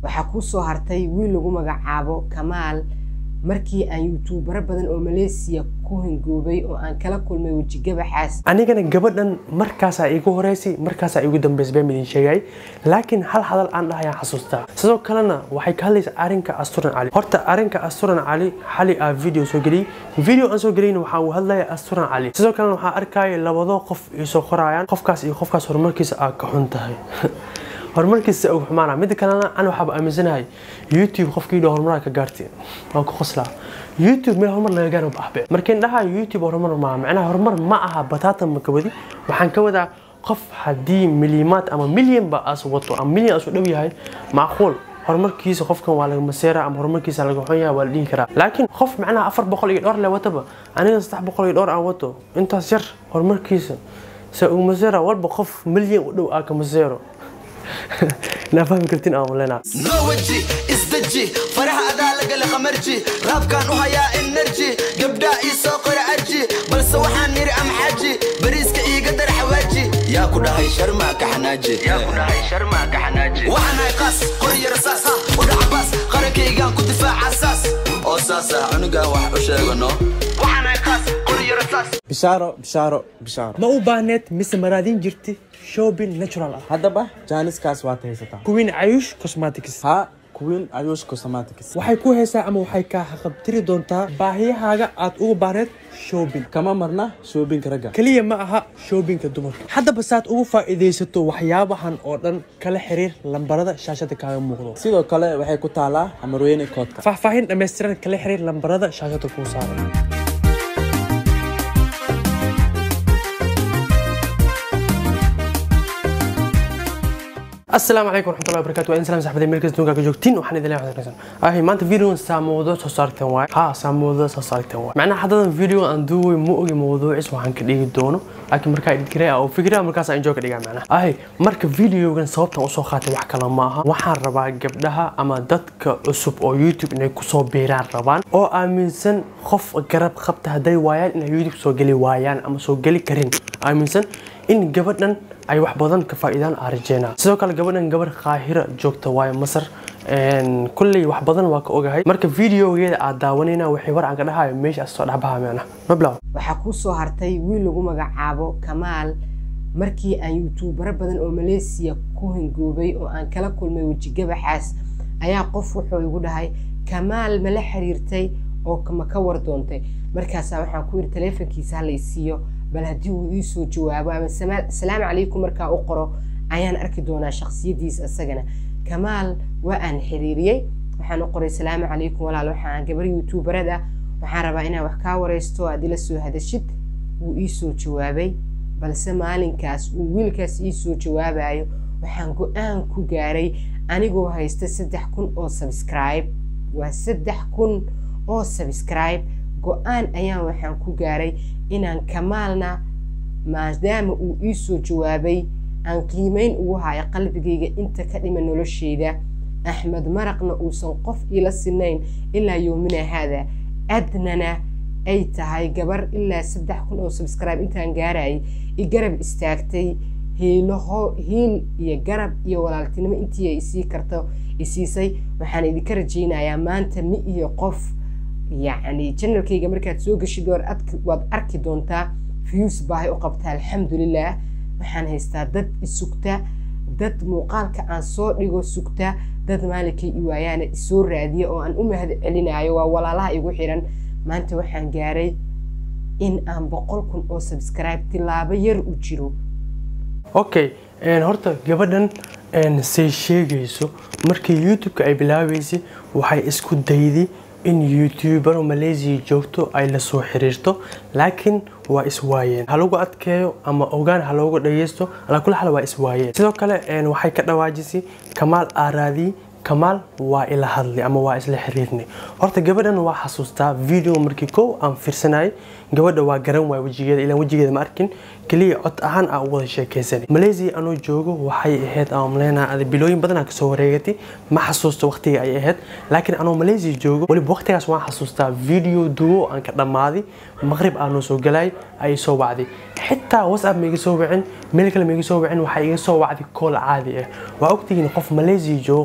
waxaa kuu soo hartay wiil lagu magacaabo kamaal markii aan yuutubaro badan oo maleesiya ku hingoobay oo aan kala kulmay wejigabaxaas anigana gabadhan markaasaa iigu horeysay markaasaa iigu dambeysay baan idin sheegay laakiin hal hadal aan dhahayaan xasuustaa sidoo kalena waxay ka hadlaysaa arrinka asturan cali horta arrinka asturan cali xali aa video soo geliyey video aan soo geliyna waxaa uu hadlaya asturan cali sidoo kalena waxaa arkaya labadoo qof iisoo qorayaan qofkaas iyo qofkaas horumarkiisa aa ka xun tahay horumarkiisa ugu xumaana midda kalena an waxaaba aaminsanahay youtube qofkii dha horumaraa ka gaartay waan ku qoslaa youtube meel horumar laga gaaro ahbe markiin dhahaa youtube horumar maaha macnaha horumar ma aha bataatan maka wadi waxaan ka wadaa qof haddii milyimaad ama milyanba as wato ama milyan asu dhow yahay macquul horumarkiisa qofkan waa laga maseera ama horumarkiisa laga xun yahay waa la dhihi karaa laakiin qof macnaha afar boqol iyo dhowr le wataba aniga saddex boqol iyo dhowr aan wato intaas yar horumarkiisa se uu maseera walba qof milyan u dhow aa ka maseero naa fahmi kartin aan leenaa noo weji isdeji faraha adaa lagala qamarji raabkaan u hayaa enerji gabdhaa ii soo qora arji balse waxaan niri amxaaji bariiska iiga dar xawaaji yaa ku dhahay sharmaa ka xanaaji waxaan hay qaas qori yara saas u dhacabaas qarankaygaan ku difaaca saas oo saas ah cunugaan wax u sheegano waxaan hay qaas qori yara saas bishaaro bishaaro bishaaro ma u baahneed mise maraadin jirti shopping natural ah haddaba jaaniskaas waad haysataa kuwiin cayush cosmetics haa kuwiin ayuush cosmetics waxay ku haysaa ama waxay kaa haqabtiri doontaa baahiyahaaga aad ugu baahneed shopping kama marna shoobinka ragga keliya ma aha shoobinka dumarka haddaba saad ugu faa'iidaysato waxyaabahan oo dhan kala xiriir lambarada shaashada kaaga muuqdo sidoo kale waxay ku taalaa xamarweyne koodka faahfaahin dhammaystiran kala xiriir lambarada shaashada kuu saaran السلام عليكم ورحمة الله وبركاته وإن سلام صاحبتي ملك الدنيا كجوكتين وحنا إذا لعبة نكسن أهي ما أنت فيديو سامودة صارت واي ها سامودة صارت واي معناه حدا فيديو عن دوي مو موضوع اسمه عن كده دونه لكن مركا إدكري أو فكرة مركا سان جوك ديجا معنا أهي مركا فيديو كان صوبت أو صوخات wax kala maaha waxaan rabaa gabdhaha ama dadka cusub oo youtube inay kusoo biiraan rabaan oo aaminsan qof garab qabta hadday waayaan inay youtube soo geli waayaan ama soo geli karin aaminsan in gabadhan ay wax badan ka faa'iidaan aan rajeynaa sidoo kale gabadhan gabar qaahira joogta waayo masar kulley wax badan waa ka ogahay marka videogeeda aad daawanayna waxay war aan ka dhahayo meesha soo dhexbaha meena mablaw waxaa kuu soo hartay wiil lagu magacaabo kamaal markii aan yuutubaro badan oo maleesiya ku hingoobay oo aan kala kulmay wejigabaxaas ayaa qof wuxuu igu dhahay kamaal ma la xiriirtay oo ma ka war doontay markaasaa waxaan ku yidhi taleefonkiisa ha laysiiyo bal haddii uu ii soo jawaabo ama salaamu calaykum markaa u qoro ayaan arki doonaa shakhsiyadiisa isagana kamaal waa aan xiriiriyey waxaan u qoray salaamu calaykum walaal waxaan gabar youtuberad ah waxaan rabaa inaan wax kaa waraysto aad ila soo hadashid wuu ii soo jawaabay balse maalinkaas uu wiilkaas ii soo jawaabayo waxaan go-aan ku gaaray anigoo haysta saddex kun oo subscribe waa saddex kun oo subscribe go-aan ayaan waxaan ku gaaray inaan kamaalna maadaama uu ii soo jawaabay aan qiimeyn ugu hayo qalbigayga inta ka dhima nolosheyda axmed maraqna uusan qof iila sinayn ilaa yoomina haada adnana ay tahay gabar ilaa saddex kun oo subscribe intaan gaarayay i garab istaagtay hiilaho hiil iyo garab iyo walaaltinimo intii ay isii karto isiisay waxaan idinka rajaynayaa maanta mi iyo qof yacni janalkayga markaad soo geshid waad arki doontaa views baahay u qabtaa alxamdulilah waxaan haystaa dad isugta dad muuqaalka aan soo dhigo sugta dad maalinkay i waayaana isoo raadiya oo aan u mahad celinayo waa walaalaha igu xiran maanta waxaan gaaray in aan boqol kun oo subscribe tilaabo yar u jiro okay horta gabadhan say sheegayso markii youtube-ka ay bilaabeysay waxay isku dayday in youtubero malaysia joogto ay la soo xiriirto laakiin waa iswaayeen ha lagu adkeeyo ama ogaan ha loogu dhageysto alaa kula xal waa iswaayeen sidoo kale waxay ka dhawaajisay kamaal aaraadii kamaal waa ila hadlay ama waa isla xiriirnay horta gabadhan waa xasuustaa video markii kow aan fiirsanayay gabadha waa garan waay wejigeeda ilaan wejigeeda ma arkin keliya cod ahaan aan u wada sheekaysanay malaysia anoo joogo waxay ahayd aan maleynaa bilooyin badan aan kasoo wareegatay ma xasuusto waqtiga ay ahayd laakiin anoo malaysia joogo weliba waqtigaas waan xasuustaa video duwo aan ka dhammaaday maqrib aanoo soo galay ayay soo wacday xitaa whatsapp ma iga soo wicin meel kale ma iga soo wicin waxay iga soo wacday kool caadi ah waa ogtihiin qof malaysia joogo qof qaahir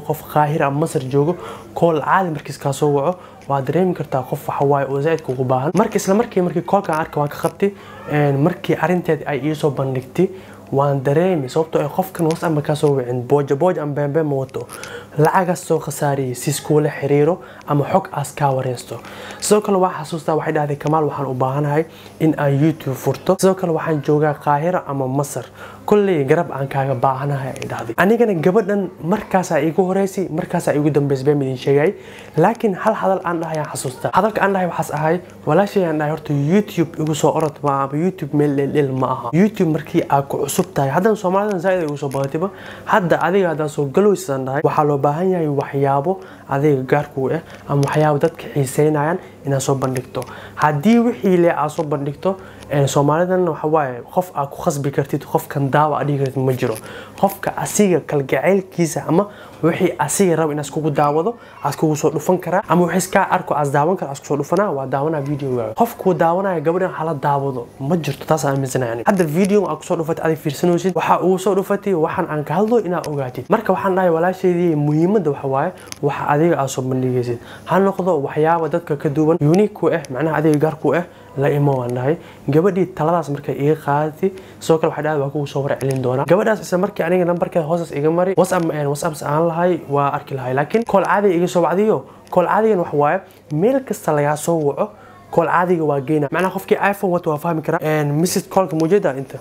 qaahira ama masar joogo kool caadi markiis kaa soo waco waa dareemi kartaa qof waxa waaye oo zaa'idka ugu baahan marka isla markii markii koolkan arka waan ka qabtay markii arrinteed ay iisoo bandhigtay waan dareemi sababtoo ay qofkan was ama kasoo wicin booja booj ama beembe ma wato lacagaas soo khasaariyay si iskuula xiriiro ama xog aas kaa wareysto sidoo kale waa xasuustaa waxay dhahday kamaal waxaan u baahanahay in aan youtube furto sidoo kale waxaan joogaa qaahira ama masar kolley garab aan kaaga baahanahay ay dhahday anigana gabadhan markaasaa iigu horeysay markaasaa iigu dambeysay been idin sheegay laakiin hal hadal aan dhahay aan xasuustaa hadalka aan dhahay waxaas ahay walaashay aan dhahay horta youtube igu soo orod ma ama youtube meel dheldhel ma aha youtube markii aad ku cusub tahay haddana soomaalidan zaa'id ay igu soo badatayba hadda adiga haddaan soo galoysaan dhahay waxaa loo baahan yahay waxyaabo adiga gaarkuu ah ama waxyaabo dadka xiiseynayaan inaad soo bandhigto haddii wixii le aad soo bandhigto soomaalidan waxa waaye qof aad ku khasbi kartid qofkan daawa aad dhigi kartid ma jiro qofka asiga kalgacaylkiisa ama wixii asiga raba inaad iskugu daawado aad iskugu soo dhufan karaa ama wixii iskaa arko aad daawan kara aad isku soo dhufanaa waa daawanaa videoga qofkuu daawanaya gabadhan hala daawado ma jirto taas aan aaminsanaya hadda video aad kusoo dhufatay adig fiirsanaysid waxaa ugu soo dhufatay waxaan aan ka hadlo inaad ogaatid marka waxaan dhahay walaasheedii muhiimadda waxa waaye waxa adiga aad soo bandhigaysid ha noqdo waxyaaba dadka ka duwan unique ku ah macnaha adiga gaar ku ah la imo waan dhahay gabadhii taladaas markay iga qaadatay sidoo kale waxay dhahday waa kugu soo war celin doonaa gabadhaas isla markii aniga nambarkeeda hoostaas iga mari whatsapp whatsapps aan lahay waa arki lahay laakiin kool caadiga iga soo wacdiyo kool caadigan waxa waaye meel kasta lagaa soo waco kool caadiga waa geyna macnaha qofkii iphone wato waa fahmi karaa mrs koolka muujada inta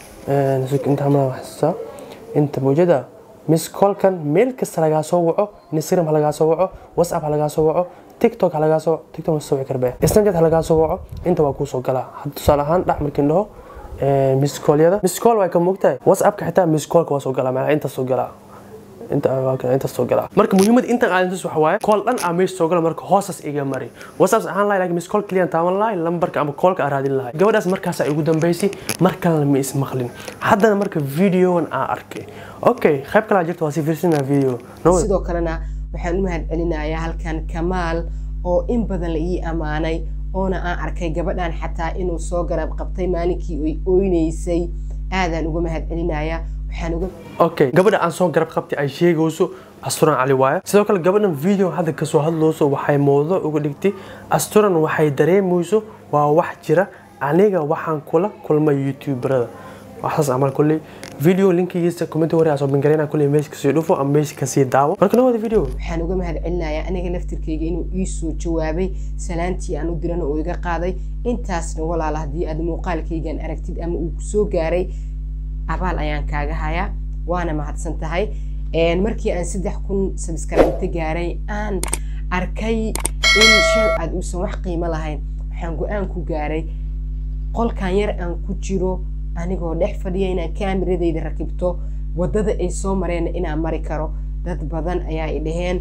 inta hamla waxsaa inta muujada miss koolkan meel kasta lagaa soo waco instagram ha lagaa soo waco whatsapp ha lagaa soo waco tiktok ha lagaa soo tiktok ma soo wici karbe snapchat ha lagaa soo waco inta waa kuu soo galaa tusaale ahaan dhax markiin dhaho miss call-yada miss call way ka moogtahay whatsappka xitaa miss callka waa soo galaa macnaha inta soo galaa inta soo galaa marka muhiimada intan aadantas waxa waaye kool dhan aa meesha soo gala marka hoosaas iga mari whatsapp ahaan lahay laakiin miss call keliya taaban lahay lambarka ama koolka aan raadin lahay gabadhaas markaasaa igu dambeysay mar kalena ma ismaqlin haddana marka videogan aan arkay okay qayb kalaa jirta waa si fiirsanaa video sidoo kalena waxaan u mahad celinayaa halkan kamaal oo in badan la ii ammaanay oona aan arkay gabadhan xataa inuu soo garab qabtay maalinkii ay oynaysay aadaan uga mahad celinayaa waxaan uga okay gabadha aan soo garab qabtay ay sheegayso asturan cali waaye sidoo kale gabadhan video hadda kasoo hadlayso waxay mowduuc uga dhigtay asturan waxay dareemayso waa wax jira aniga waxaan kula kulmay youtuberada waxaas camal kulley video linkigiisa comment hore asoo bingareyna kulley meesha kasii dhufo ama meesha kasii daawo marka noo wada video waxaan uga mahad celinayaa aniga laftirkayga inuu ii soo jawaabay salaantii aan u dirana oo iga qaaday intaasna walaala haddii aad muuqaalkaygan aragtid ama uu kusoo gaaray abaal ayaan kaaga hayaa waana mahadsan tahay markii aan saddex kun sabskraibta gaaray aan arkay in shan aad uusan wax qiimo lahayn waxaan go-aan ku gaaray qolkan yar aan ku jiro anigoo dhex fadhiya inaan kaameradayda rakibto wadada ay soo mareenna inaan mari karo dad badan ayaa i dhaheen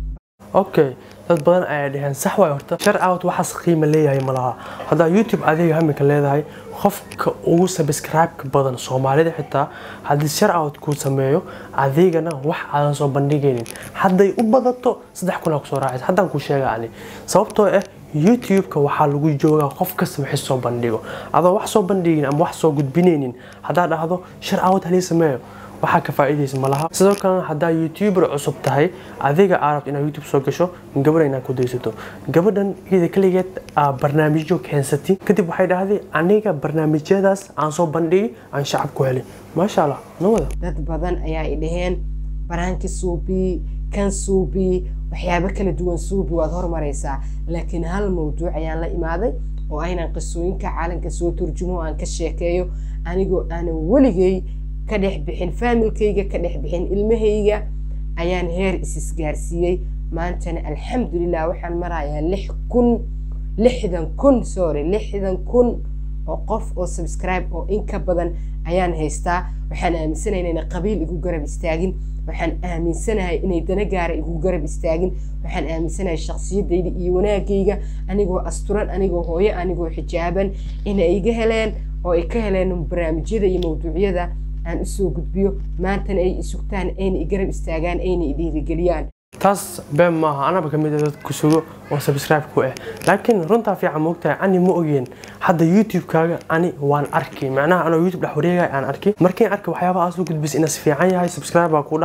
okay dad badan ayaa dhaheen sax waay horta shar out waxaas qiima leeyahay ma laha haddaa youtube adiga hamika leedahay qofka ugu subscribe-ka badan soomaalida xitaa haddii shar out kuu sameeyo adigana wax aadan soo bandhigaynin hadday u badato saddex kun aa kusoo raacaysa haddaan kuu sheega ani sababtoo ah youtube-ka waxaa lagu joogaa qof kasta wixii soo bandhigo adoo wax soo bandhigin ama wax soo gudbinaynin haddaa dhahdo shar out halii sameeyo waxaa ka faa'iidaysa ma laha sidoo kalena haddaa youtuber cusub tahay adiga aa rabto inaad youtube soo gasho gabadha inaad ku daysato gabadhan iyada keligeed aa barnaamijyo keensatay kadib waxay dhahday aniga barnaamijyadaas aan soo bandhigi aan shacab ku helay maasha allah noo wada dad badan ayaa i dhaheen baraanki suubi kan suubi waxyaabo kala duwan suubi waad hormaraysaa laakiin hal mawduuc ayaan la imaaday oo aynan qisooyinka caalamka soo turjumo aan ka sheekeeyo anigoo aanan weligay ka dhex bixin faamilkayga ka dhex bixin ilmahayga ayaan heer isisgaarsiiyey maantana alxamdulilah waxaan marayaa lix kun lixdan kun sorry lixdan kun oo qof oo subscribe oo in ka badan ayaan haystaa waxaan aaminsanahay inayna qabiil igu garab istaagin waxaan aaminsanahay inay dana gaara igu garab istaagin waxaan aaminsanahay shakhsiyadayda iyo wanaagayga anigoo asturan anigoo hooyo anigoo xijaaban inay iga heleen oo ay ka heleen barnaamijyada iyo mawduucyada aan usoo gudbiyo maantana ay isugtaan ayna i garab istaagaan ayna i dhiirigeliyaan taas been maaha anaba ka mid a dad ku sugo oo subscribe ku ah laakiin runtaa fiican moogtahay ani ma ogeen hadda youtube-kaaga ani waan arki macnaha anoo youtube dhex wareegaya aan arki markiin arki waxyaabaha aad soo gudbis inaas fiican yahay subscribe baa ku dhahay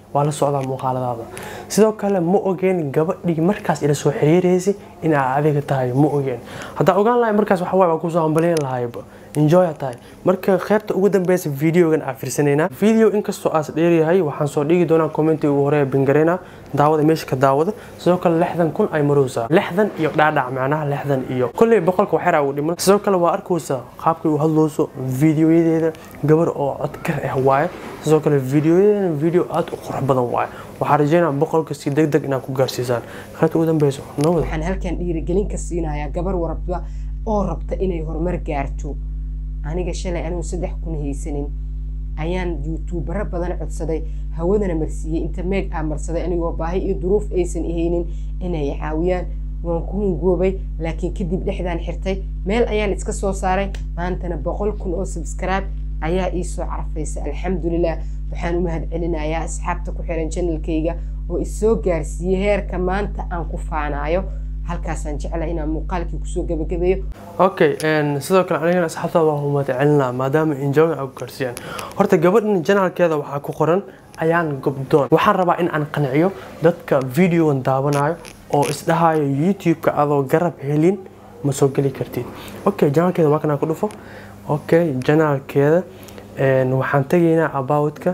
waa la socdaa muuqaaladaada sidoo kale ma ogeen gabadhii markaas ila soo xiriiraysay in aa adiga tahay ma ogeen haddaa ogaan lahay markaas waxa waay waa kusoo hambalyan lahayba enjoya tahay marka qeybta ugu dambeysa videogan aa fiirsanaynaa video inkastoo aas dheeryahay waxaan soo dhigi doonaa commenti ugu horeeya bingareyna daawada meesha ka daawada sidoo kale lixdan kun ay marowsaa lixdan iyo dhaadhac macnaha lixdan iyo kolley boqolka waxyar ugu dhiman sidoo kale waa arkaysaa qaabkay u hadlooso videoyadeeda gabar oo codkar ah waaye sidoo kale videoyadeena video aad u qurux badan waaye waxaa rajeynaa boqolka si deg deg inaad ku gaarsiisaan qaybta ugu dambeyso nabad waxaan halkan dhiirigelin ka siinayaa gabar warabta oo rabta inay horumar gaarto aniga shalay anigu saddex kun haysanin ayaan youtubero badan codsaday hawadana marsiiyey inta meeg aa marsaday anigoo baahi iyo duruuf aysan ihaynin inay caawiyaan waan ku hungoobay laakiin kadib dhexdaan xirtay meel ayaan iska soo saaray maantana boqol kun oo subscribe ayaa iisoo carfaysa alxamdulilah waxaan u mahad celinayaa asxaabta ku xiran janalkayga oo isoo gaarsiiyey heerka maanta aan ku faanaayo halkaasaan jeclaa inaan muuqaalkii kusoo gabagabeeyo okay sidoo kale anigana asxaabtaada waa humad celinaa maadaama enjoy ay ku gaarsiiyaan horta gabadhan janaalkeeda waxaa ku qoran ayaan gobdoon waxaan rabaa in aan qanciyo dadka videogan daawanayo oo isdhahayo youtube-ka adoo garab helin ma soo geli kartid okay janaalkeeda waa kanaa ku dhufo okay janaalkeeda waxaan tegaynaa aboutka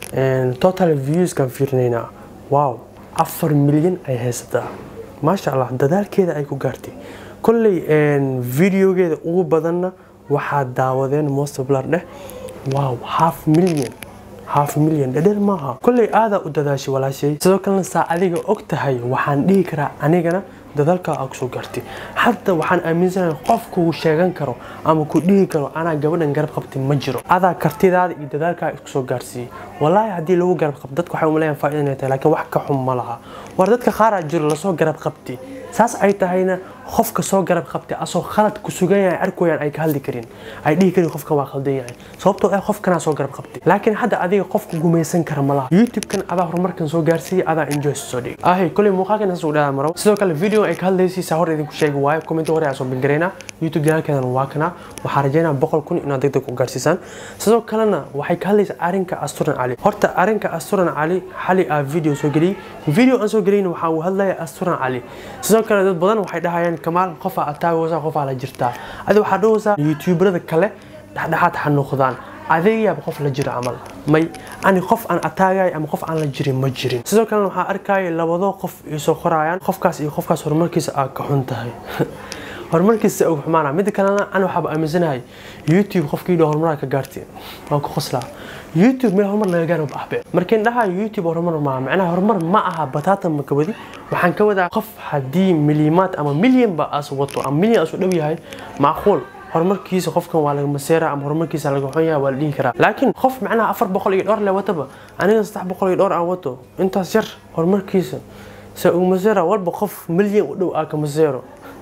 total viewskan fiirinaynaa wow afar milyan ay haysataa maasha allah dadaalkeeda ay ku gaartay kolley videogeeda ugu badanna waxaa daawadeen mostoblar dheh wow half million half million dhadheer maaha kolley aadaa u dadaashay walaashay sidoo kalena saa adiga og tahay waxaan dhihi karaa anigana dadaalkaa aa kusoo gaartay hadda waxaan aaminsanahay qof kugu sheegan karo ama ku dhihi karo anaa gabadhan garab qabtay ma jiro adaa kartidaada iyo dadaalkaa isku soo gaarsiiyey walaahi haddii lagu garab qabto dadka waxay umaleeyaan faa'iida inay tahay laakiin wax ka xun ma laha war dadka qaaraa jiro lasoo garab qabtay saas ay tahayna qofka soo garab qabtay asoo khalad ku sugan yahay arkooyaan ay ka hadli karin ay dhihi karin qofkan waa khaldan yahay sababtoo ah qofkanaa soo garab qabtay laakiin hadda adiga qofka gumaysan kara ma laha youtube-kan adaa horumarkan soo gaarsiiyey adaa enjoy soo dhigi ahay kolley muuqaalkan saas u dhahaa maro sidoo kale video ay ka hadlaysiisa hor idinku sheegi waayo comment hore aan soo bingareynaa youtube janaalkeedana waa kana waxaa rajeynaa boqol kun inaad deg deg u gaarsiisaan sidoo kalena waxay ka hadlaysaa arrinka asturan cali horta arrinka asturan cali xali aa video soo geliyey video aan soo geliyna waxaa uu hadlaya asturan cali sidoo kale dad badan waxay dhahayaan kamaal qofaa ataagaysaa qofaa la jirtaa adi waxaa dhahaysaa youtuberada kale dhexdhexaad ha noqdaan adeegayaaba qof la jiro camal may ani qof aan ataagay ama qof aan la jirin ma jirin sidoo kalena waxaa arkaya labadoo qof isoo qorayaan qofkaas iyo qofkaas horumarkiisa aa ka xun tahay horumarkiisa ugu xumaana midda kalena ani waxaaba aaminsanahay youtube qofkii dho horumaraa ka gaartay waan ku qoslaa youtube meel horumar laga gaaro baxbe markiin dhahaa youtube horumar maaha macnaha horumar ma aha bataatan ma ka wadi waxaan ka wadaa qof haddii milimaad ama milyanba as wato ama milyan asu dhow yahay macquul horumarkiisa qofkan waa laga maseera ama horumarkiisa laga xun yahay waa la dhihi karaa laakiin qof macnaha afar boqol iyo dhowr le wataba aniga saddex boqol iyo dhowr aan wato intaas yar horumarkiisa se ugu maseera walba qof milyan u dhow aa ka maseero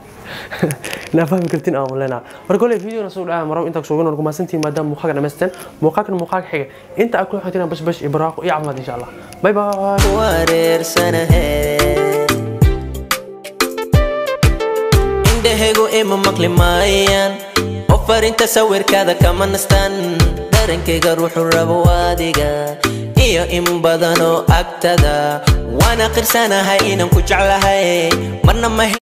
naa fahmi kartin aan leenaa marka kole videona soo dhaca maro intaa kusoo gano kumaasantiin maadaama muuqaalka dhamaysteen muuqaalkan muuqaalka xiga inta aad ku xigteen bash bash iyo barwaaqo iyo caafimaad insha allah bye bye wareersanahe indhahaygu ima maqli maayaan oo farinta sawirkaada kama nastaan darankayga ruuxu rabo adiga iyo in badanoo agtada waana qirsanahay inaan ku jeclahay marna ma